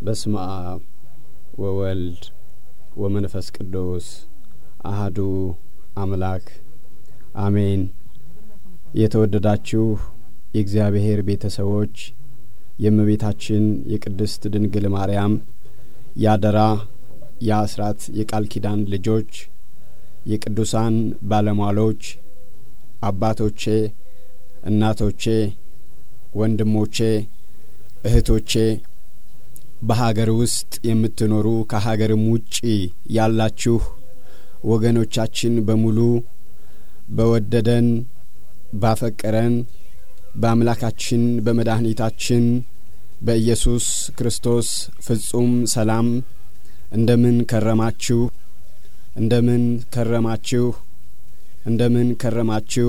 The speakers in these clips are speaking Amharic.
በስመ አብ ወወልድ ወመንፈስ ቅዱስ አህዱ አምላክ አሜን። የተወደዳችሁ የእግዚአብሔር ቤተሰቦች የእመቤታችን የቅድስት ድንግል ማርያም ያደራ የአስራት የቃል ኪዳን ልጆች የቅዱሳን ባለሟሎች አባቶቼ፣ እናቶቼ፣ ወንድሞቼ፣ እህቶቼ በሀገር ውስጥ የምትኖሩ ከሀገርም ውጪ ያላችሁ ወገኖቻችን በሙሉ በወደደን ባፈቀረን በአምላካችን በመድኃኒታችን በኢየሱስ ክርስቶስ ፍጹም ሰላም እንደምን ከረማችሁ? እንደምን ከረማችሁ? እንደምን ከረማችሁ?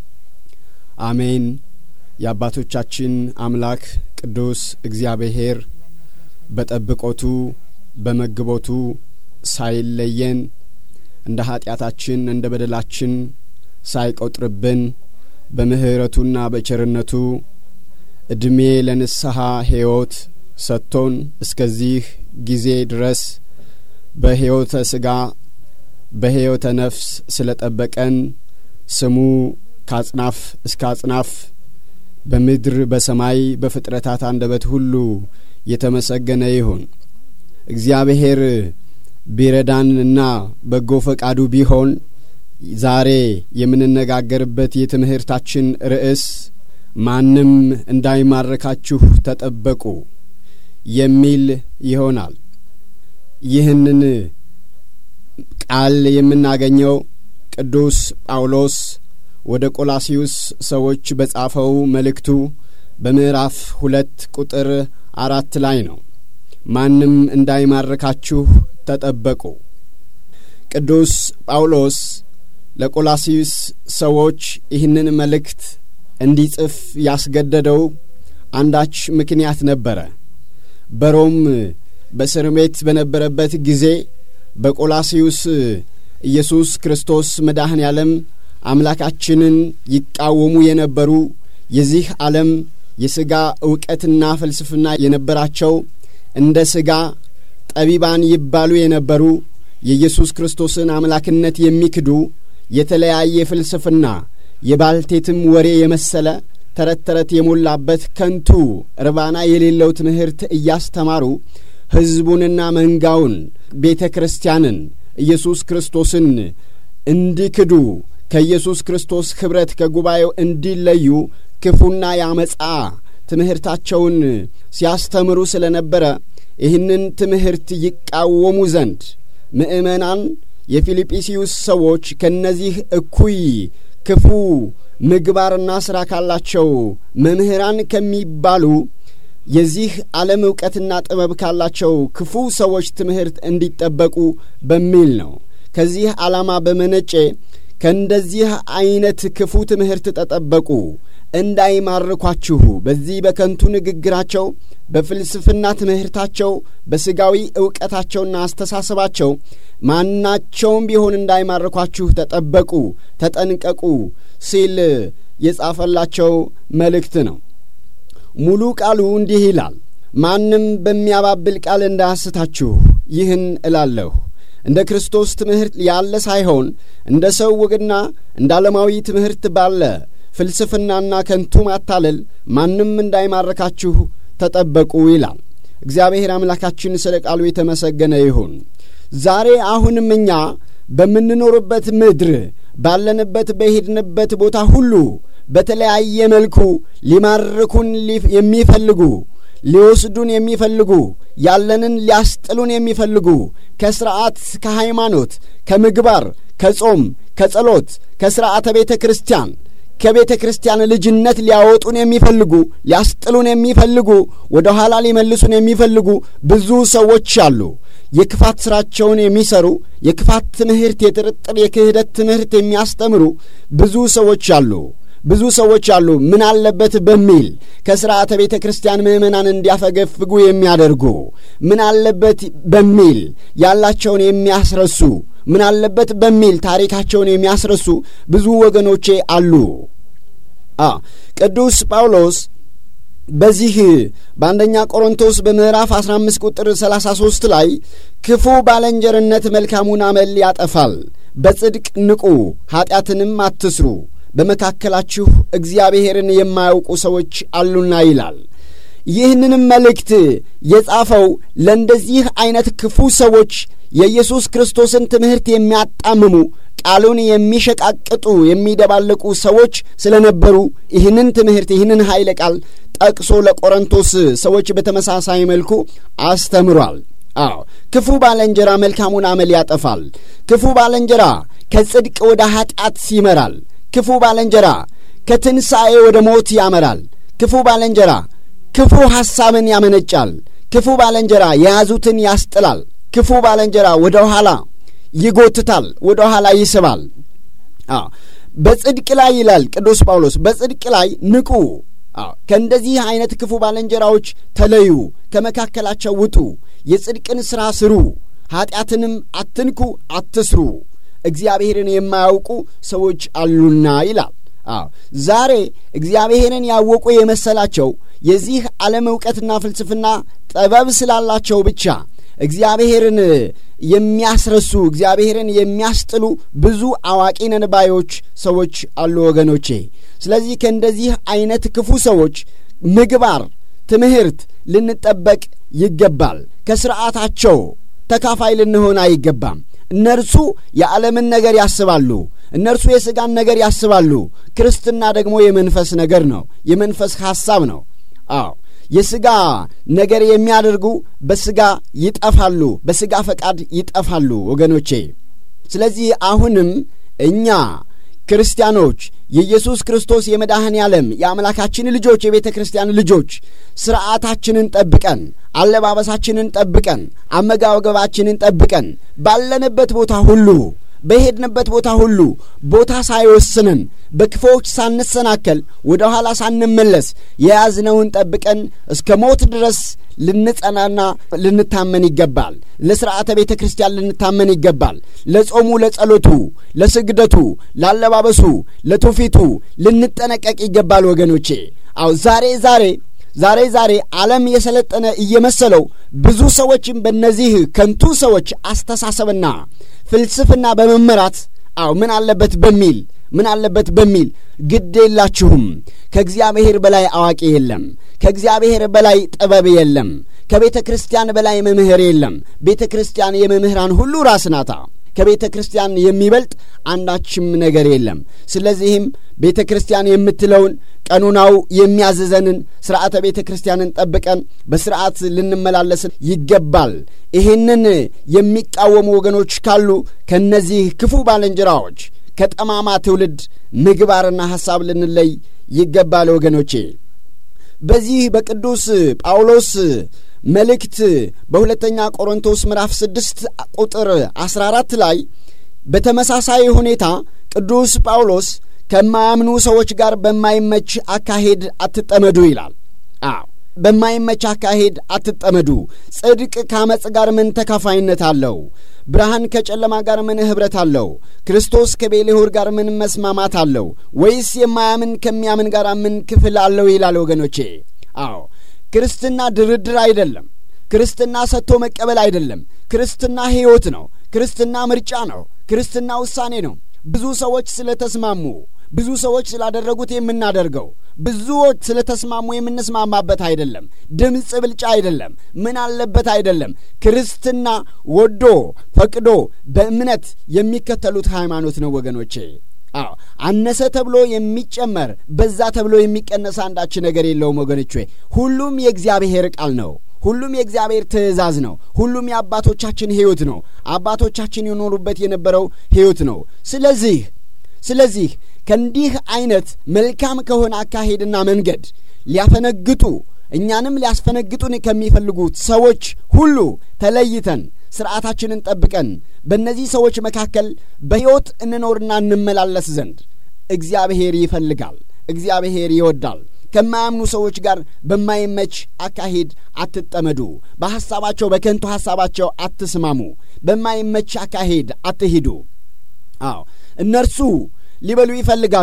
አሜን። የአባቶቻችን አምላክ ቅዱስ እግዚአብሔር በጠብቆቱ በመግቦቱ ሳይለየን እንደ ኀጢአታችን እንደ በደላችን ሳይቆጥርብን በምሕረቱና በቸርነቱ ዕድሜ ለንስሐ ሕይወት ሰጥቶን እስከዚህ ጊዜ ድረስ በሕይወተ ሥጋ በሕይወተ ነፍስ ስለ ጠበቀን ስሙ ከአጽናፍ እስከ አጽናፍ በምድር በሰማይ በፍጥረታት አንደበት ሁሉ የተመሰገነ ይሁን። እግዚአብሔር ቢረዳንና በጎ ፈቃዱ ቢሆን ዛሬ የምንነጋገርበት የትምህርታችን ርዕስ ማንም እንዳይማረካችሁ ተጠበቁ የሚል ይሆናል። ይህንን ቃል የምናገኘው ቅዱስ ጳውሎስ ወደ ቆላሲዩስ ሰዎች በጻፈው መልእክቱ በምዕራፍ ሁለት ቁጥር አራት ላይ ነው። ማንም እንዳይማርካችሁ ተጠበቁ። ቅዱስ ጳውሎስ ለቆላሲዩስ ሰዎች ይህንን መልእክት እንዲጽፍ ያስገደደው አንዳች ምክንያት ነበረ። በሮም በእስር ቤት በነበረበት ጊዜ በቆላሲዩስ ኢየሱስ ክርስቶስ መድኃኔ ዓለም አምላካችንን ይቃወሙ የነበሩ የዚህ ዓለም የሥጋ ዕውቀትና ፍልስፍና የነበራቸው እንደ ሥጋ ጠቢባን ይባሉ የነበሩ የኢየሱስ ክርስቶስን አምላክነት የሚክዱ የተለያየ ፍልስፍና የባልቴትም ወሬ የመሰለ ተረት ተረት የሞላበት ከንቱ እርባና የሌለው ትምህርት እያስተማሩ ሕዝቡንና መንጋውን ቤተ ክርስቲያንን ኢየሱስ ክርስቶስን እንዲክዱ ከኢየሱስ ክርስቶስ ኅብረት ከጉባኤው እንዲለዩ ክፉና ያመጻ ትምህርታቸውን ሲያስተምሩ ስለ ነበረ ይህንን ትምህርት ይቃወሙ ዘንድ ምእመናን የፊልጵስዩስ ሰዎች ከእነዚህ እኩይ ክፉ ምግባርና ሥራ ካላቸው መምህራን ከሚባሉ የዚህ ዓለም ዕውቀትና ጥበብ ካላቸው ክፉ ሰዎች ትምህርት እንዲጠበቁ በሚል ነው። ከዚህ ዓላማ በመነጨ ከእንደዚህ ዐይነት ክፉ ትምህርት ተጠበቁ፣ እንዳይማርኳችሁ በዚህ በከንቱ ንግግራቸው፣ በፍልስፍና ትምህርታቸው፣ በሥጋዊ ዕውቀታቸውና አስተሳሰባቸው ማናቸውም ቢሆን እንዳይማርኳችሁ ተጠበቁ፣ ተጠንቀቁ ሲል የጻፈላቸው መልእክት ነው። ሙሉ ቃሉ እንዲህ ይላል። ማንም በሚያባብል ቃል እንዳያስታችሁ ይህን እላለሁ። እንደ ክርስቶስ ትምህርት ያለ ሳይሆን እንደ ሰው ወግና እንደ ዓለማዊ ትምህርት ባለ ፍልስፍናና ከንቱ ማታለል ማንም እንዳይማርካችሁ ተጠበቁ ይላል። እግዚአብሔር አምላካችን ስለ ቃሉ የተመሰገነ ይሁን። ዛሬ አሁንም እኛ በምንኖርበት ምድር ባለንበት በሄድንበት ቦታ ሁሉ በተለያየ መልኩ ሊማርኩን የሚፈልጉ ሊወስዱን የሚፈልጉ ያለንን ሊያስጥሉን የሚፈልጉ ከሥርዓት፣ ከሃይማኖት፣ ከምግባር፣ ከጾም፣ ከጸሎት፣ ከሥርዓተ ቤተ ክርስቲያን ከቤተ ክርስቲያን ልጅነት ሊያወጡን የሚፈልጉ ሊያስጥሉን የሚፈልጉ ወደ ኋላ ሊመልሱን የሚፈልጉ ብዙ ሰዎች አሉ። የክፋት ሥራቸውን የሚሰሩ የክፋት ትምህርት፣ የጥርጥር፣ የክህደት ትምህርት የሚያስተምሩ ብዙ ሰዎች አሉ። ብዙ ሰዎች አሉ። ምን አለበት በሚል ከሥርዓተ ቤተ ክርስቲያን ምዕመናን እንዲያፈገፍጉ የሚያደርጉ ምን አለበት በሚል ያላቸውን የሚያስረሱ ምን አለበት በሚል ታሪካቸውን የሚያስረሱ ብዙ ወገኖቼ አሉ። ቅዱስ ጳውሎስ በዚህ በአንደኛ ቆሮንቶስ በምዕራፍ 15 ቁጥር 33 ላይ ክፉ ባለንጀርነት መልካሙን አመል ያጠፋል፣ በጽድቅ ንቁ፣ ኀጢአትንም አትስሩ፣ በመካከላችሁ እግዚአብሔርን የማያውቁ ሰዎች አሉና ይላል። ይህንንም መልእክት የጻፈው ለእንደዚህ ዐይነት ክፉ ሰዎች የኢየሱስ ክርስቶስን ትምህርት የሚያጣምሙ ቃሉን የሚሸቃቅጡ የሚደባለቁ ሰዎች ስለነበሩ ይህንን ትምህርት ይህንን ኃይለ ቃል ጠቅሶ ለቆሮንቶስ ሰዎች በተመሳሳይ መልኩ አስተምሯል። አዎ ክፉ ባለንጀራ መልካሙን አመል ያጠፋል። ክፉ ባለንጀራ ከጽድቅ ወደ ኀጢአት ይመራል። ክፉ ባለንጀራ ከትንሣኤ ወደ ሞት ያመራል። ክፉ ባለንጀራ ክፉ ሐሳብን ያመነጫል። ክፉ ባለንጀራ የያዙትን ያስጥላል። ክፉ ባለንጀራ ወደ ኋላ ይጎትታል፣ ወደ ኋላ ይስባል። በጽድቅ ላይ ይላል ቅዱስ ጳውሎስ፣ በጽድቅ ላይ ንቁ። ከእንደዚህ ዐይነት ክፉ ባልንጀራዎች ተለዩ፣ ከመካከላቸው ውጡ፣ የጽድቅን ሥራ ስሩ፣ ኀጢአትንም አትንኩ፣ አትስሩ፣ እግዚአብሔርን የማያውቁ ሰዎች አሉና ይላል። አዎ ዛሬ እግዚአብሔርን ያወቁ የመሰላቸው የዚህ ዓለም ዕውቀትና ፍልስፍና ጥበብ ስላላቸው ብቻ እግዚአብሔርን የሚያስረሱ እግዚአብሔርን የሚያስጥሉ ብዙ አዋቂ ነን ባዮች ሰዎች አሉ ወገኖቼ። ስለዚህ ከእንደዚህ ዐይነት ክፉ ሰዎች ምግባር፣ ትምህርት ልንጠበቅ ይገባል። ከሥርዓታቸው ተካፋይ ልንሆን አይገባም። እነርሱ የዓለምን ነገር ያስባሉ። እነርሱ የሥጋን ነገር ያስባሉ። ክርስትና ደግሞ የመንፈስ ነገር ነው፣ የመንፈስ ሐሳብ ነው። አዎ የሥጋ ነገር የሚያደርጉ በሥጋ ይጠፋሉ፣ በሥጋ ፈቃድ ይጠፋሉ ወገኖቼ። ስለዚህ አሁንም እኛ ክርስቲያኖች የኢየሱስ ክርስቶስ የመድኃኔ ዓለም የአምላካችን ልጆች የቤተ ክርስቲያን ልጆች ሥርዓታችንን ጠብቀን አለባበሳችንን ጠብቀን አመጋገባችንን ጠብቀን ባለንበት ቦታ ሁሉ በሄድንበት ቦታ ሁሉ ቦታ ሳይወስንን በክፉዎች ሳንሰናከል ወደ ኋላ ሳንመለስ የያዝነውን ጠብቀን እስከ ሞት ድረስ ልንጸናና ልንታመን ይገባል። ለሥርዓተ ቤተ ክርስቲያን ልንታመን ይገባል። ለጾሙ፣ ለጸሎቱ፣ ለስግደቱ፣ ላለባበሱ፣ ለትውፊቱ ልንጠነቀቅ ይገባል ወገኖቼ። አው ዛሬ ዛሬ ዛሬ ዛሬ ዓለም የሰለጠነ እየመሰለው ብዙ ሰዎችም በእነዚህ ከንቱ ሰዎች አስተሳሰብና ፍልስፍና በመመራት አው ምን አለበት በሚል ምን አለበት በሚል ግድ የላችሁም። ከእግዚአብሔር በላይ አዋቂ የለም። ከእግዚአብሔር በላይ ጥበብ የለም። ከቤተ ክርስቲያን በላይ መምህር የለም። ቤተ ክርስቲያን የመምህራን ሁሉ ራስ ናታ። ከቤተ ክርስቲያን የሚበልጥ አንዳችም ነገር የለም። ስለዚህም ቤተ ክርስቲያን የምትለውን ቀኑናው የሚያዝዘንን ሥርዓተ ቤተ ክርስቲያንን ጠብቀን በሥርዓት ልንመላለስ ይገባል። ይህንን የሚቃወሙ ወገኖች ካሉ ከእነዚህ ክፉ ባልንጀራዎች ከጠማማ ትውልድ ምግባርና ሐሳብ ልንለይ ይገባል ወገኖቼ። በዚህ በቅዱስ ጳውሎስ መልእክት በሁለተኛ ቆሮንቶስ ምዕራፍ ስድስት ቁጥር አስራ አራት ላይ በተመሳሳይ ሁኔታ ቅዱስ ጳውሎስ ከማያምኑ ሰዎች ጋር በማይመች አካሄድ አትጠመዱ ይላል። አዎ በማይመች አካሄድ አትጠመዱ። ጽድቅ ከአመፅ ጋር ምን ተካፋይነት አለው? ብርሃን ከጨለማ ጋር ምን ኅብረት አለው? ክርስቶስ ከቤልሆር ጋር ምን መስማማት አለው? ወይስ የማያምን ከሚያምን ጋር ምን ክፍል አለው? ይላል ወገኖቼ። አዎ ክርስትና ድርድር አይደለም። ክርስትና ሰጥቶ መቀበል አይደለም። ክርስትና ሕይወት ነው። ክርስትና ምርጫ ነው። ክርስትና ውሳኔ ነው። ብዙ ሰዎች ስለ ተስማሙ ብዙ ሰዎች ስላደረጉት የምናደርገው ብዙዎች ስለ ተስማሙ የምንስማማበት አይደለም። ድምፅ ብልጫ አይደለም። ምን አለበት አይደለም። ክርስትና ወዶ ፈቅዶ በእምነት የሚከተሉት ሃይማኖት ነው ወገኖቼ። አዎ አነሰ ተብሎ የሚጨመር በዛ ተብሎ የሚቀነስ አንዳች ነገር የለውም ወገኖቼ። ሁሉም የእግዚአብሔር ቃል ነው። ሁሉም የእግዚአብሔር ትእዛዝ ነው። ሁሉም የአባቶቻችን ሕይወት ነው። አባቶቻችን የኖሩበት የነበረው ሕይወት ነው። ስለዚህ ስለዚህ ከእንዲህ አይነት መልካም ከሆነ አካሄድና መንገድ ሊያፈነግጡ እኛንም ሊያስፈነግጡን ከሚፈልጉት ሰዎች ሁሉ ተለይተን ሥርዓታችንን ጠብቀን በእነዚህ ሰዎች መካከል በሕይወት እንኖርና እንመላለስ ዘንድ እግዚአብሔር ይፈልጋል። እግዚአብሔር ይወዳል። ከማያምኑ ሰዎች ጋር በማይመች አካሄድ አትጠመዱ። በሐሳባቸው በከንቱ ሐሳባቸው አትስማሙ። በማይመች አካሄድ አትሂዱ። አዎ እነርሱ ሊበሉ ይፈልጋሉ፣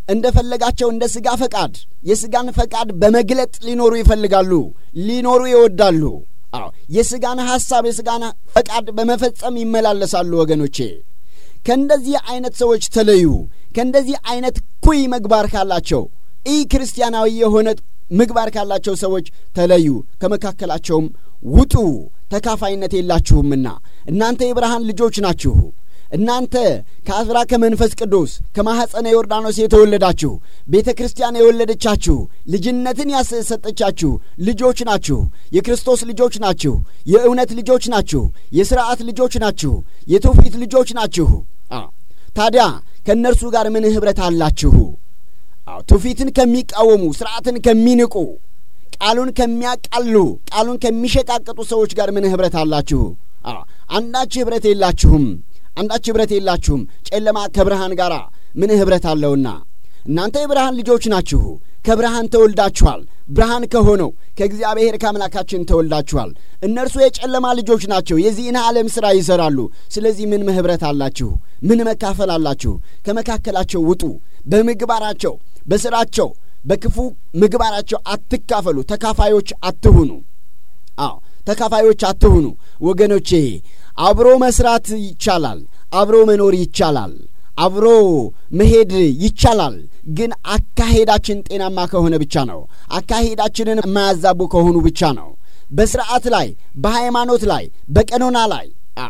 እንደፈለጋቸው እንደ ሥጋ ፈቃድ የሥጋን ፈቃድ በመግለጥ ሊኖሩ ይፈልጋሉ፣ ሊኖሩ ይወዳሉ። አዎ የሥጋን ሐሳብ የሥጋን ፈቃድ በመፈጸም ይመላለሳሉ። ወገኖቼ ከእንደዚህ አይነት ሰዎች ተለዩ። ከእንደዚህ አይነት ኩይ ምግባር ካላቸው ኢ ክርስቲያናዊ የሆነ ምግባር ካላቸው ሰዎች ተለዩ፣ ከመካከላቸውም ውጡ፣ ተካፋይነት የላችሁምና እናንተ የብርሃን ልጆች ናችሁ። እናንተ ከአዝራ ከመንፈስ ቅዱስ ከማኅፀነ ዮርዳኖስ የተወለዳችሁ ቤተ ክርስቲያን የወለደቻችሁ ልጅነትን ያሰጠቻችሁ ልጆች ናችሁ። የክርስቶስ ልጆች ናችሁ። የእውነት ልጆች ናችሁ። የሥርዓት ልጆች ናችሁ። የትውፊት ልጆች ናችሁ። ታዲያ ከእነርሱ ጋር ምን ኅብረት አላችሁ? ትውፊትን ከሚቃወሙ ሥርዓትን ከሚንቁ ቃሉን ከሚያቃሉ ቃሉን ከሚሸቃቀጡ ሰዎች ጋር ምን ኅብረት አላችሁ? አንዳች ኅብረት የላችሁም። አንዳች ኅብረት የላችሁም። ጨለማ ከብርሃን ጋር ምን ኅብረት አለውና እናንተ የብርሃን ልጆች ናችሁ። ከብርሃን ተወልዳችኋል። ብርሃን ከሆነው ከእግዚአብሔር ከአምላካችን ተወልዳችኋል። እነርሱ የጨለማ ልጆች ናቸው። የዚህን ዓለም ሥራ ይሠራሉ። ስለዚህ ምን ኅብረት አላችሁ? ምን መካፈል አላችሁ? ከመካከላቸው ውጡ። በምግባራቸው በሥራቸው በክፉ ምግባራቸው አትካፈሉ። ተካፋዮች አትሁኑ። አዎ ተካፋዮች አትሁኑ። ወገኖቼ አብሮ መስራት ይቻላል። አብሮ መኖር ይቻላል። አብሮ መሄድ ይቻላል። ግን አካሄዳችን ጤናማ ከሆነ ብቻ ነው። አካሄዳችንን የማያዛቡ ከሆኑ ብቻ ነው። በስርዓት ላይ፣ በሃይማኖት ላይ፣ በቀኖና ላይ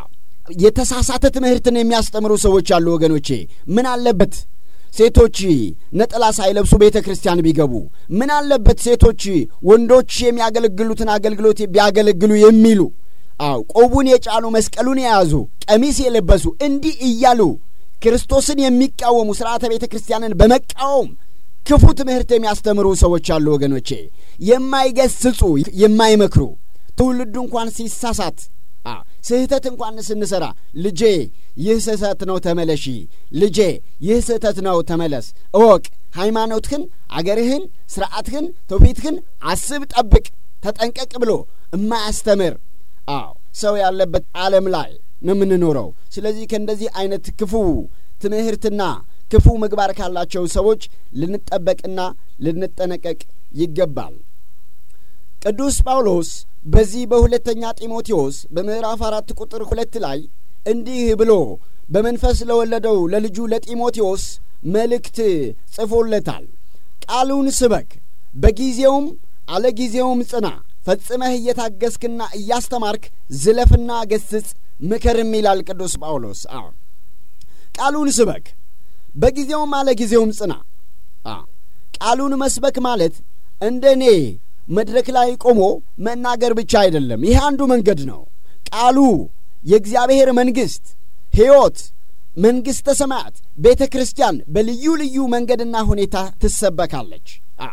የተሳሳተ ትምህርትን የሚያስተምሩ ሰዎች አሉ። ወገኖቼ ምን አለበት ሴቶች ነጠላ ሳይለብሱ ቤተ ክርስቲያን ቢገቡ? ምን አለበት ሴቶች ወንዶች የሚያገለግሉትን አገልግሎት ቢያገለግሉ የሚሉ አው ቆቡን የጫኑ መስቀሉን የያዙ ቀሚስ የለበሱ እንዲህ እያሉ ክርስቶስን የሚቃወሙ ሥርዓተ ቤተ ክርስቲያንን በመቃወም ክፉ ትምህርት የሚያስተምሩ ሰዎች አሉ። ወገኖቼ የማይገስጹ የማይመክሩ ትውልዱ እንኳን ሲሳሳት ስህተት እንኳን ስንሠራ ልጄ ይህ ስህተት ነው ተመለሺ፣ ልጄ ይህ ስህተት ነው ተመለስ፣ እወቅ፣ ሃይማኖትህን፣ አገርህን፣ ሥርዓትህን፣ ትውፊትህን አስብ፣ ጠብቅ፣ ተጠንቀቅ ብሎ እማያስተምር አዎ ሰው ያለበት ዓለም ላይ ነው የምንኖረው። ስለዚህ ከእንደዚህ አይነት ክፉ ትምህርትና ክፉ ምግባር ካላቸው ሰዎች ልንጠበቅና ልንጠነቀቅ ይገባል። ቅዱስ ጳውሎስ በዚህ በሁለተኛ ጢሞቴዎስ በምዕራፍ አራት ቁጥር ሁለት ላይ እንዲህ ብሎ በመንፈስ ለወለደው ለልጁ ለጢሞቴዎስ መልእክት ጽፎለታል። ቃሉን ስበክ፣ በጊዜውም አለ ጊዜውም ጽና፣ ፈጽመህ እየታገስክና እያስተማርክ ዝለፍና ገስጽ ምከርም ይላል ቅዱስ ጳውሎስ። አዎ ቃሉን ስበክ፣ በጊዜውም አለ ጊዜውም ጽና። ቃሉን መስበክ ማለት እንደ እኔ መድረክ ላይ ቆሞ መናገር ብቻ አይደለም። ይህ አንዱ መንገድ ነው። ቃሉ የእግዚአብሔር መንግሥት፣ ሕይወት፣ መንግሥተ ሰማያት፣ ቤተ ክርስቲያን በልዩ ልዩ መንገድና ሁኔታ ትሰበካለች።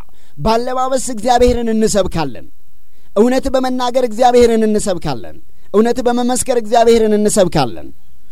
ባለባበስ እግዚአብሔርን እንሰብካለን። እውነት በመናገር እግዚአብሔርን እንሰብካለን። እውነት በመመስከር እግዚአብሔርን እንሰብካለን።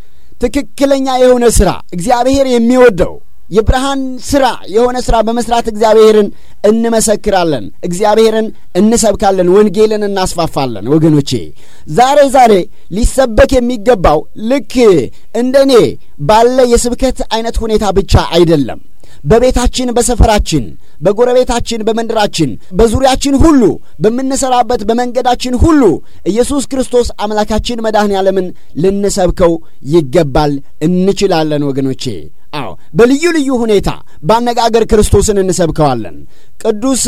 ትክክለኛ የሆነ ሥራ እግዚአብሔር የሚወደው የብርሃን ሥራ የሆነ ሥራ በመስራት እግዚአብሔርን እንመሰክራለን። እግዚአብሔርን እንሰብካለን። ወንጌልን እናስፋፋለን። ወገኖቼ ዛሬ ዛሬ ሊሰበክ የሚገባው ልክ እንደ እኔ ባለ የስብከት አይነት ሁኔታ ብቻ አይደለም። በቤታችን፣ በሰፈራችን፣ በጎረቤታችን፣ በመንደራችን፣ በዙሪያችን ሁሉ በምንሰራበት በመንገዳችን ሁሉ ኢየሱስ ክርስቶስ አምላካችን መድኃኔ ዓለምን ልንሰብከው ይገባል። እንችላለን ወገኖቼ። አዎ በልዩ ልዩ ሁኔታ በአነጋገር ክርስቶስን እንሰብከዋለን። ቅዱስ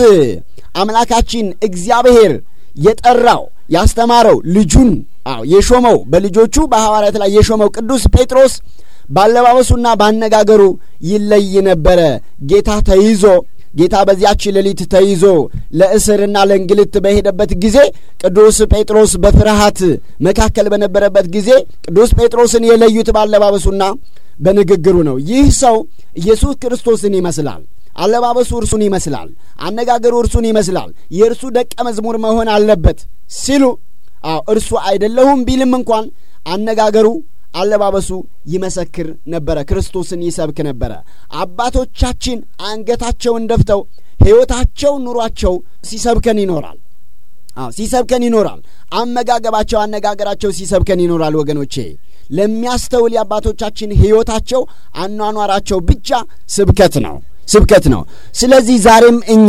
አምላካችን እግዚአብሔር የጠራው ያስተማረው ልጁን አዎ የሾመው በልጆቹ በሐዋርያት ላይ የሾመው ቅዱስ ጴጥሮስ ባለባበሱና ባነጋገሩ ይለይ ነበረ። ጌታ ተይዞ ጌታ በዚያች ሌሊት ተይዞ ለእስርና ለእንግልት በሄደበት ጊዜ ቅዱስ ጴጥሮስ በፍርሃት መካከል በነበረበት ጊዜ ቅዱስ ጴጥሮስን የለዩት ባለባበሱና በንግግሩ ነው። ይህ ሰው ኢየሱስ ክርስቶስን ይመስላል። አለባበሱ እርሱን ይመስላል። አነጋገሩ እርሱን ይመስላል። የእርሱ ደቀ መዝሙር መሆን አለበት ሲሉ አዎ እርሱ አይደለሁም ቢልም እንኳን አነጋገሩ አለባበሱ ይመሰክር ነበረ። ክርስቶስን ይሰብክ ነበረ። አባቶቻችን አንገታቸውን ደፍተው ሕይወታቸው፣ ኑሯቸው ሲሰብከን ይኖራል። አዎ ሲሰብከን ይኖራል። አመጋገባቸው፣ አነጋገራቸው ሲሰብከን ይኖራል። ወገኖቼ ለሚያስተውል የአባቶቻችን ሕይወታቸው፣ አኗኗራቸው ብቻ ስብከት ነው። ስብከት ነው። ስለዚህ ዛሬም እኛ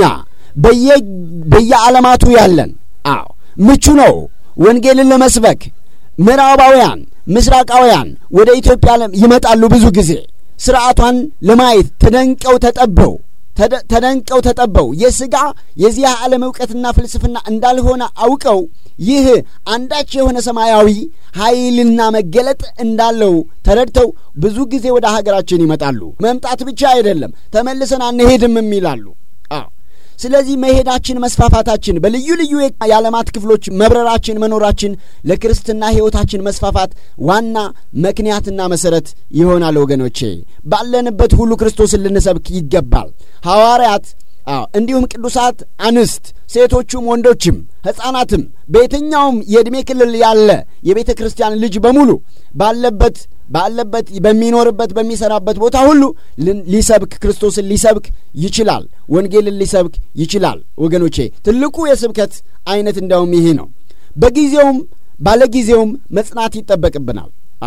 በየዓለማቱ ያለን አዎ ምቹ ነው ወንጌልን ለመስበክ ምዕራባውያን ምስራቃውያን ወደ ኢትዮጵያ ይመጣሉ። ብዙ ጊዜ ስርዓቷን ለማየት ተደንቀው ተጠበው ተደንቀው ተጠበው የሥጋ የዚህ ዓለም ዕውቀትና ፍልስፍና እንዳልሆነ አውቀው ይህ አንዳች የሆነ ሰማያዊ ኃይልና መገለጥ እንዳለው ተረድተው ብዙ ጊዜ ወደ ሀገራችን ይመጣሉ። መምጣት ብቻ አይደለም ተመልሰን አንሄድም ይላሉ። ስለዚህ መሄዳችን፣ መስፋፋታችን፣ በልዩ ልዩ የዓለማት ክፍሎች መብረራችን፣ መኖራችን ለክርስትና ሕይወታችን መስፋፋት ዋና ምክንያትና መሠረት ይሆናል። ወገኖቼ ባለንበት ሁሉ ክርስቶስን ልንሰብክ ይገባል። ሐዋርያት አዎ እንዲሁም ቅዱሳት አንስት ሴቶቹም ወንዶችም ሕፃናትም በየትኛውም የዕድሜ ክልል ያለ የቤተ ክርስቲያን ልጅ በሙሉ ባለበት ባለበት በሚኖርበት በሚሰራበት ቦታ ሁሉ ሊሰብክ ክርስቶስን ሊሰብክ ይችላል። ወንጌልን ሊሰብክ ይችላል። ወገኖቼ ትልቁ የስብከት አይነት እንዲያውም ይሄ ነው። በጊዜውም ባለጊዜውም መጽናት ይጠበቅብናል።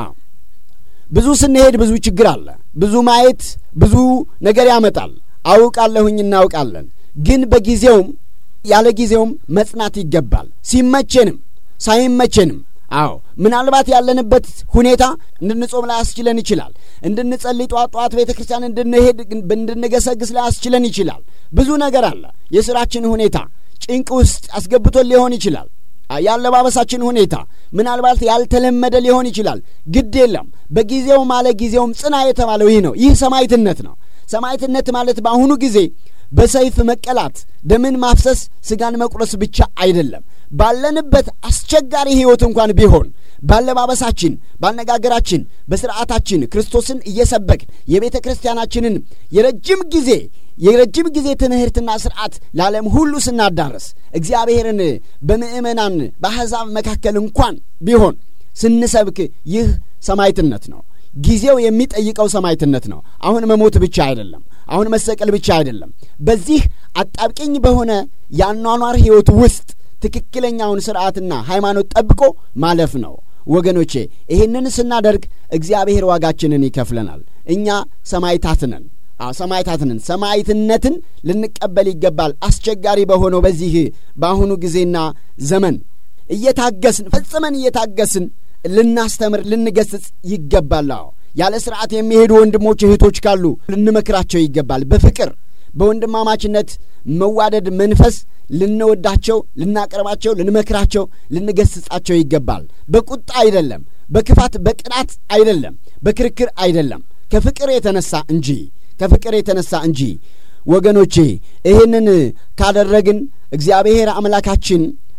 ብዙ ስንሄድ ብዙ ችግር አለ። ብዙ ማየት ብዙ ነገር ያመጣል። አውቃለሁኝ እናውቃለን። ግን በጊዜውም ያለ ጊዜውም መጽናት ይገባል። ሲመቼንም ሳይመቼንም አዎ ምናልባት ያለንበት ሁኔታ እንድንጾም ላያስችለን ይችላል። እንድንጸልይ ጧት ጧት ቤተ ክርስቲያን እንድንሄድ እንድንገሰግስ ላያስችለን ይችላል። ብዙ ነገር አለ። የሥራችን ሁኔታ ጭንቅ ውስጥ አስገብቶን ሊሆን ይችላል። የአለባበሳችን ሁኔታ ምናልባት ያልተለመደ ሊሆን ይችላል። ግድ የለም በጊዜውም አለ ጊዜውም ጽና የተባለው ይህ ነው። ይህ ሰማዕትነት ነው። ሰማዕትነት ማለት በአሁኑ ጊዜ በሰይፍ መቀላት፣ ደምን ማፍሰስ፣ ስጋን መቁረስ ብቻ አይደለም። ባለንበት አስቸጋሪ ሕይወት እንኳን ቢሆን ባለባበሳችን፣ ባነጋገራችን፣ በስርዓታችን ክርስቶስን እየሰበክን የቤተ ክርስቲያናችንን የረጅም ጊዜ የረጅም ጊዜ ትምህርትና ስርዓት ለዓለም ሁሉ ስናዳረስ እግዚአብሔርን በምእመናን በአሕዛብ መካከል እንኳን ቢሆን ስንሰብክ ይህ ሰማዕትነት ነው። ጊዜው የሚጠይቀው ሰማዕትነት ነው። አሁን መሞት ብቻ አይደለም። አሁን መሰቀል ብቻ አይደለም። በዚህ አጣብቂኝ በሆነ የአኗኗር ሕይወት ውስጥ ትክክለኛውን ስርዓትና ሃይማኖት ጠብቆ ማለፍ ነው። ወገኖቼ ይህንን ስናደርግ እግዚአብሔር ዋጋችንን ይከፍለናል። እኛ ሰማዕታት ነን። ሰማዕታት ነን። ሰማዕትነትን ልንቀበል ይገባል። አስቸጋሪ በሆነው በዚህ በአሁኑ ጊዜና ዘመን እየታገስን ፈጽመን እየታገስን ልናስተምር ልንገስጽ ይገባል። አዎ ያለ ስርዓት የሚሄዱ ወንድሞች እህቶች ካሉ ልንመክራቸው ይገባል። በፍቅር በወንድማማችነት መዋደድ መንፈስ ልንወዳቸው፣ ልናቀርባቸው፣ ልንመክራቸው፣ ልንገስጻቸው ይገባል። በቁጣ አይደለም፣ በክፋት በቅናት አይደለም፣ በክርክር አይደለም፣ ከፍቅር የተነሳ እንጂ ከፍቅር የተነሳ እንጂ። ወገኖቼ ይህንን ካደረግን እግዚአብሔር አምላካችን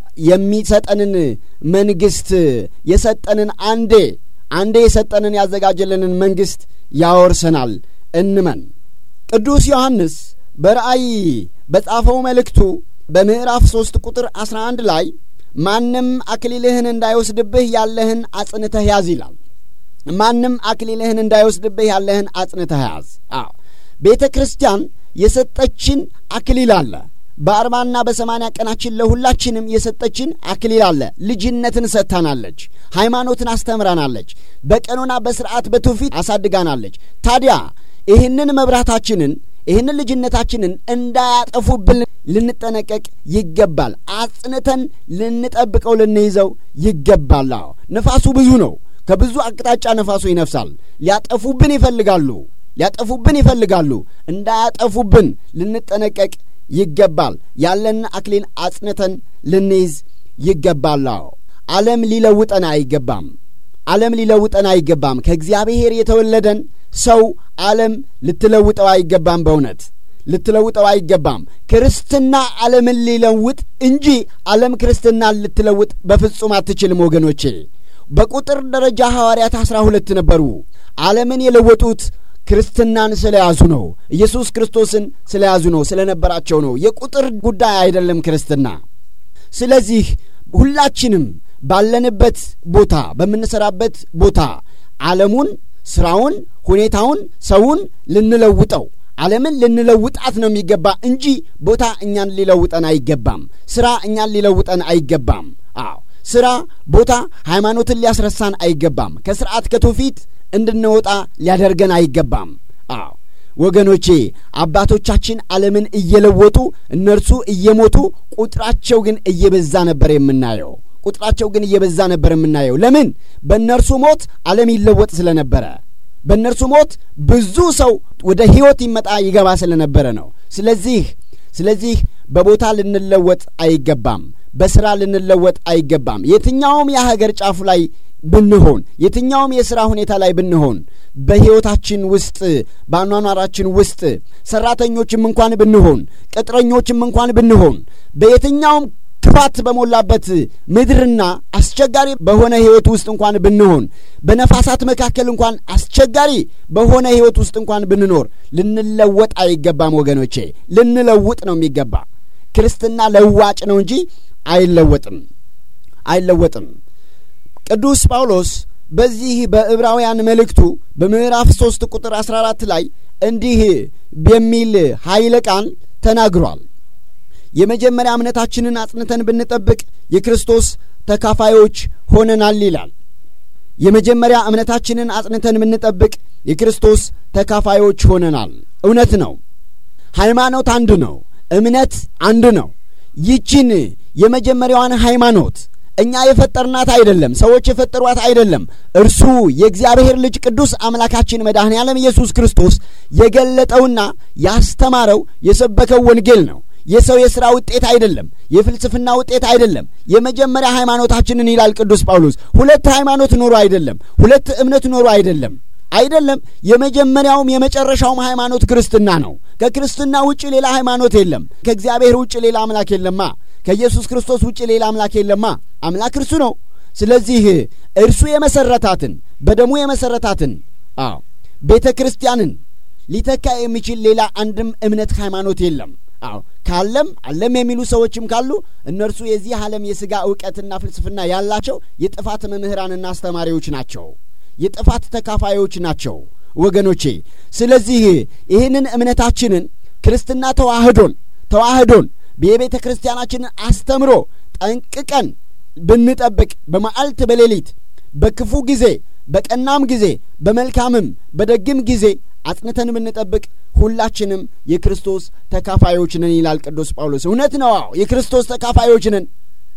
የሚሰጠንን መንግሥት የሰጠንን አንዴ አንዴ የሰጠንን ያዘጋጀልንን መንግሥት ያወርሰናል። እንመን። ቅዱስ ዮሐንስ በራእይ በጻፈው መልእክቱ በምዕራፍ ሦስት ቁጥር አስራ አንድ ላይ ማንም አክሊልህን እንዳይወስድብህ ያለህን አጽንተህ ያዝ ይላል። ማንም አክሊልህን እንዳይወስድብህ ያለህን አጽንተህ ያዝ። አዎ ቤተ ክርስቲያን የሰጠችን አክሊል አለ። በአርባና በሰማንያ ቀናችን ለሁላችንም የሰጠችን አክሊል አለ። ልጅነትን ሰጥታናለች። ሃይማኖትን አስተምራናለች። በቀኖና በስርዓት በትውፊት አሳድጋናለች። ታዲያ ይህንን መብራታችንን ይህንን ልጅነታችንን እንዳያጠፉብን ልንጠነቀቅ ይገባል። አጽንተን ልንጠብቀው ልንይዘው ይገባል። አዎ ነፋሱ ብዙ ነው። ከብዙ አቅጣጫ ነፋሱ ይነፍሳል። ሊያጠፉብን ይፈልጋሉ ሊያጠፉብን ይፈልጋሉ። እንዳያጠፉብን ልንጠነቀቅ ይገባል። ያለን አክሊል አጽንተን ልንይዝ ይገባል። አዎ ዓለም ሊለውጠን አይገባም። ዓለም ሊለውጠን አይገባም። ከእግዚአብሔር የተወለደን ሰው ዓለም ልትለውጠው አይገባም። በእውነት ልትለውጠው አይገባም። ክርስትና ዓለምን ሊለውጥ እንጂ ዓለም ክርስትናን ልትለውጥ በፍጹም አትችልም። ወገኖቼ በቁጥር ደረጃ ሐዋርያት አሥራ ሁለት ነበሩ። ዓለምን የለወጡት ክርስትናን ስለያዙ ነው። ኢየሱስ ክርስቶስን ስለያዙ ነው፣ ስለነበራቸው ነው። የቁጥር ጉዳይ አይደለም ክርስትና። ስለዚህ ሁላችንም ባለንበት ቦታ፣ በምንሠራበት ቦታ ዓለሙን፣ ሥራውን፣ ሁኔታውን፣ ሰውን ልንለውጠው ዓለምን ልንለውጣት ነው የሚገባ እንጂ ቦታ እኛን ሊለውጠን አይገባም። ሥራ እኛን ሊለውጠን አይገባም። አዎ ሥራ፣ ቦታ ሃይማኖትን ሊያስረሳን አይገባም። ከሥርዓት ከትውፊት እንድንወጣ ሊያደርገን አይገባም። አዎ ወገኖቼ አባቶቻችን ዓለምን እየለወጡ እነርሱ እየሞቱ ቁጥራቸው ግን እየበዛ ነበር የምናየው። ቁጥራቸው ግን እየበዛ ነበር የምናየው። ለምን? በእነርሱ ሞት ዓለም ይለወጥ ስለነበረ፣ በእነርሱ ሞት ብዙ ሰው ወደ ሕይወት ይመጣ ይገባ ስለነበረ ነው። ስለዚህ ስለዚህ በቦታ ልንለወጥ አይገባም። በሥራ ልንለወጥ አይገባም። የትኛውም የሀገር ጫፍ ላይ ብንሆን የትኛውም የሥራ ሁኔታ ላይ ብንሆን በሕይወታችን ውስጥ በአኗኗራችን ውስጥ ሠራተኞችም እንኳን ብንሆን ቅጥረኞችም እንኳን ብንሆን በየትኛውም ክፋት በሞላበት ምድርና አስቸጋሪ በሆነ ሕይወት ውስጥ እንኳን ብንሆን በነፋሳት መካከል እንኳን አስቸጋሪ በሆነ ሕይወት ውስጥ እንኳን ብንኖር ልንለወጥ አይገባም ወገኖቼ። ልንለውጥ ነው የሚገባ። ክርስትና ለዋጭ ነው እንጂ አይለወጥም አይለወጥም። ቅዱስ ጳውሎስ በዚህ በዕብራውያን መልእክቱ በምዕራፍ ሦስት ቁጥር አሥራ አራት ላይ እንዲህ የሚል ኃይለ ቃል ተናግሯል። የመጀመሪያ እምነታችንን አጽንተን ብንጠብቅ የክርስቶስ ተካፋዮች ሆነናል ይላል። የመጀመሪያ እምነታችንን አጽንተን ብንጠብቅ የክርስቶስ ተካፋዮች ሆነናል። እውነት ነው። ሃይማኖት አንድ ነው። እምነት አንድ ነው። ይችን የመጀመሪያዋን ሃይማኖት እኛ የፈጠርናት አይደለም፣ ሰዎች የፈጠሯት አይደለም። እርሱ የእግዚአብሔር ልጅ ቅዱስ አምላካችን መድኃኔ ዓለም ኢየሱስ ክርስቶስ የገለጠውና ያስተማረው የሰበከው ወንጌል ነው። የሰው የሥራ ውጤት አይደለም። የፍልስፍና ውጤት አይደለም። የመጀመሪያ ሃይማኖታችንን ይላል ቅዱስ ጳውሎስ። ሁለት ሃይማኖት ኖሮ አይደለም። ሁለት እምነት ኖሮ አይደለም አይደለም። የመጀመሪያውም የመጨረሻውም ሃይማኖት ክርስትና ነው። ከክርስትና ውጭ ሌላ ሃይማኖት የለም። ከእግዚአብሔር ውጭ ሌላ አምላክ የለማ። ከኢየሱስ ክርስቶስ ውጭ ሌላ አምላክ የለማ። አምላክ እርሱ ነው። ስለዚህ እርሱ የመሰረታትን በደሙ የመሰረታትን አዎ ቤተ ክርስቲያንን ሊተካ የሚችል ሌላ አንድም እምነት ሃይማኖት የለም። አዎ ካለም አለም የሚሉ ሰዎችም ካሉ እነርሱ የዚህ ዓለም የሥጋ እውቀትና ፍልስፍና ያላቸው የጥፋት መምህራንና አስተማሪዎች ናቸው። የጥፋት ተካፋዮች ናቸው ወገኖቼ። ስለዚህ ይህንን እምነታችንን ክርስትና ተዋህዶን ተዋህዶን የቤተ ክርስቲያናችንን አስተምሮ ጠንቅቀን ብንጠብቅ በመዓልት በሌሊት በክፉ ጊዜ በቀናም ጊዜ በመልካምም በደግም ጊዜ አጽንተን ብንጠብቅ ሁላችንም የክርስቶስ ተካፋዮች ነን ይላል ቅዱስ ጳውሎስ። እውነት ነው። አዎ የክርስቶስ ተካፋዮች ነን።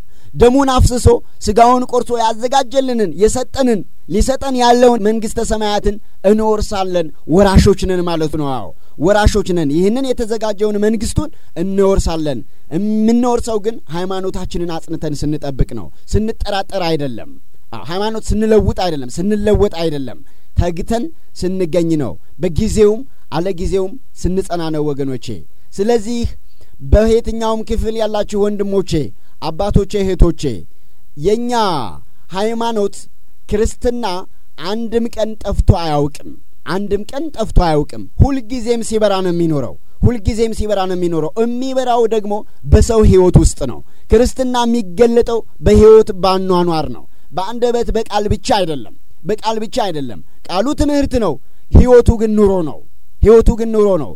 ደሙን አፍስሶ ሥጋውን ቆርሶ ያዘጋጀልንን የሰጠንን ሊሰጠን ያለውን መንግሥተ ሰማያትን እንወርሳለን። ወራሾች ነን ማለት ነው። አዎ ወራሾች ነን። ይህንን የተዘጋጀውን መንግሥቱን እንወርሳለን። የምንወርሰው ግን ሃይማኖታችንን አጽንተን ስንጠብቅ ነው። ስንጠራጠር አይደለም። ሃይማኖት ስንለውጥ አይደለም። ስንለወጥ አይደለም። ተግተን ስንገኝ ነው። በጊዜውም አለ ጊዜውም ስንጸና ነው ወገኖቼ። ስለዚህ በየትኛውም ክፍል ያላችሁ ወንድሞቼ፣ አባቶቼ፣ እህቶቼ የእኛ ሃይማኖት ክርስትና አንድም ቀን ጠፍቶ አያውቅም። አንድም ቀን ጠፍቶ አያውቅም። ሁልጊዜም ሲበራ ነው የሚኖረው። ሁልጊዜም ሲበራ ነው የሚኖረው። የሚበራው ደግሞ በሰው ሕይወት ውስጥ ነው። ክርስትና የሚገለጠው በሕይወት ባኗኗር ነው። በአንደበት በቃል ብቻ አይደለም። በቃል ብቻ አይደለም። ቃሉ ትምህርት ነው። ሕይወቱ ግን ኑሮ ነው። ሕይወቱ ግን ኑሮ ነው።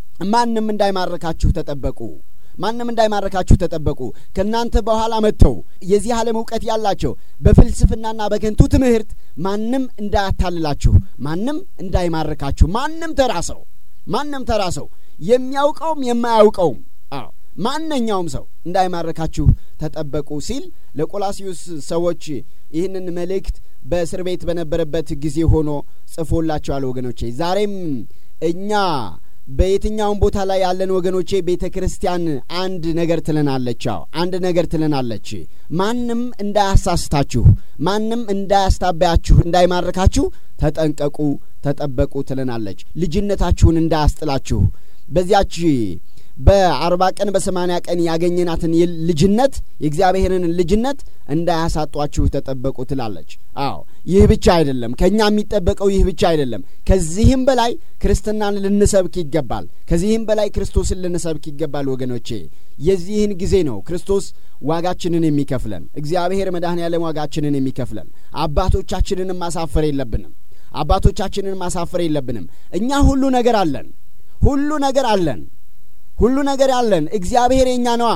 ማንም እንዳይማርካችሁ ተጠበቁ። ማንም እንዳይማርካችሁ ተጠበቁ። ከእናንተ በኋላ መጥተው የዚህ ዓለም እውቀት ያላቸው በፍልስፍናና በከንቱ ትምህርት ማንም እንዳያታልላችሁ፣ ማንም እንዳይማርካችሁ፣ ማንም ተራ ሰው ማንም ተራ ሰው የሚያውቀውም የማያውቀውም አዎ ማንኛውም ሰው እንዳይማርካችሁ ተጠበቁ ሲል ለቆላሲዩስ ሰዎች ይህንን መልእክት በእስር ቤት በነበረበት ጊዜ ሆኖ ጽፎላቸዋል። ወገኖቼ ዛሬም እኛ በየትኛውም ቦታ ላይ ያለን ወገኖቼ ቤተ ክርስቲያን አንድ ነገር ትለናለች። አዎ አንድ ነገር ትለናለች። ማንም እንዳያሳስታችሁ፣ ማንም እንዳያስታበያችሁ፣ እንዳይማርካችሁ ተጠንቀቁ፣ ተጠበቁ ትለናለች። ልጅነታችሁን እንዳያስጥላችሁ በዚያች በአርባ ቀን በሰማንያ ቀን ያገኘናትን ልጅነት የእግዚአብሔርን ልጅነት እንዳያሳጧችሁ ተጠበቁ ትላለች። አዎ ይህ ብቻ አይደለም፣ ከእኛ የሚጠበቀው ይህ ብቻ አይደለም። ከዚህም በላይ ክርስትናን ልንሰብክ ይገባል። ከዚህም በላይ ክርስቶስን ልንሰብክ ይገባል። ወገኖቼ የዚህን ጊዜ ነው ክርስቶስ ዋጋችንን የሚከፍለን፣ እግዚአብሔር መድኃኔ ዓለም ዋጋችንን የሚከፍለን። አባቶቻችንንም ማሳፈር የለብንም። አባቶቻችንን ማሳፈር የለብንም። እኛ ሁሉ ነገር አለን፣ ሁሉ ነገር አለን ሁሉ ነገር ያለን እግዚአብሔር የእኛ ነዋ።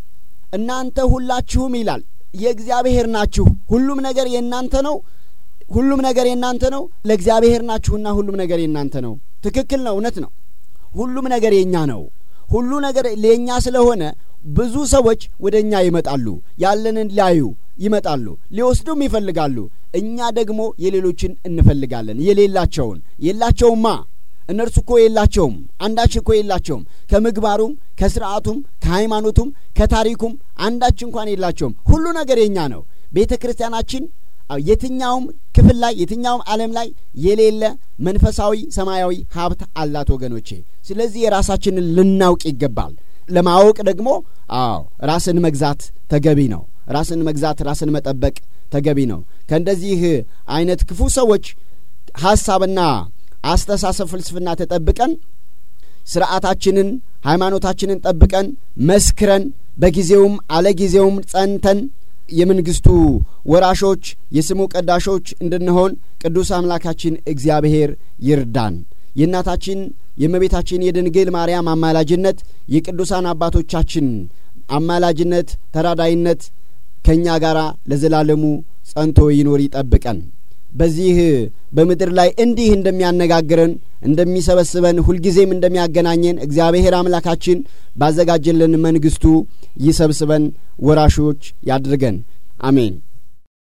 እናንተ ሁላችሁም ይላል የእግዚአብሔር ናችሁ። ሁሉም ነገር የእናንተ ነው። ሁሉም ነገር የእናንተ ነው። ለእግዚአብሔር ናችሁና ሁሉም ነገር የእናንተ ነው። ትክክል ነው። እውነት ነው። ሁሉም ነገር የእኛ ነው። ሁሉ ነገር ለእኛ ስለሆነ ብዙ ሰዎች ወደ እኛ ይመጣሉ። ያለንን ሊያዩ ይመጣሉ፣ ሊወስዱም ይፈልጋሉ። እኛ ደግሞ የሌሎችን እንፈልጋለን። የሌላቸውን የላቸውማ እነርሱ እኮ የላቸውም፣ አንዳች እኮ የላቸውም። ከምግባሩም ከስርዓቱም ከሃይማኖቱም ከታሪኩም አንዳች እንኳን የላቸውም። ሁሉ ነገር የኛ ነው። ቤተ ክርስቲያናችን የትኛውም ክፍል ላይ የትኛውም ዓለም ላይ የሌለ መንፈሳዊ ሰማያዊ ሀብት አላት ወገኖቼ። ስለዚህ የራሳችንን ልናውቅ ይገባል። ለማወቅ ደግሞ አዎ ራስን መግዛት ተገቢ ነው። ራስን መግዛት ራስን መጠበቅ ተገቢ ነው። ከእንደዚህ አይነት ክፉ ሰዎች ሐሳብና አስተሳሰብ ፍልስፍና ተጠብቀን ስርዓታችንን ሃይማኖታችንን ጠብቀን መስክረን በጊዜውም አለጊዜውም ጸንተን የመንግስቱ ወራሾች የስሙ ቀዳሾች እንድንሆን ቅዱስ አምላካችን እግዚአብሔር ይርዳን። የእናታችን የእመቤታችን የድንግል ማርያም አማላጅነት የቅዱሳን አባቶቻችን አማላጅነት ተራዳይነት ከእኛ ጋር ለዘላለሙ ጸንቶ ይኖር ይጠብቀን። በዚህ በምድር ላይ እንዲህ እንደሚያነጋግረን እንደሚሰበስበን ሁልጊዜም እንደሚያገናኘን እግዚአብሔር አምላካችን ባዘጋጀልን መንግስቱ ይሰብስበን፣ ወራሾች ያድርገን። አሜን።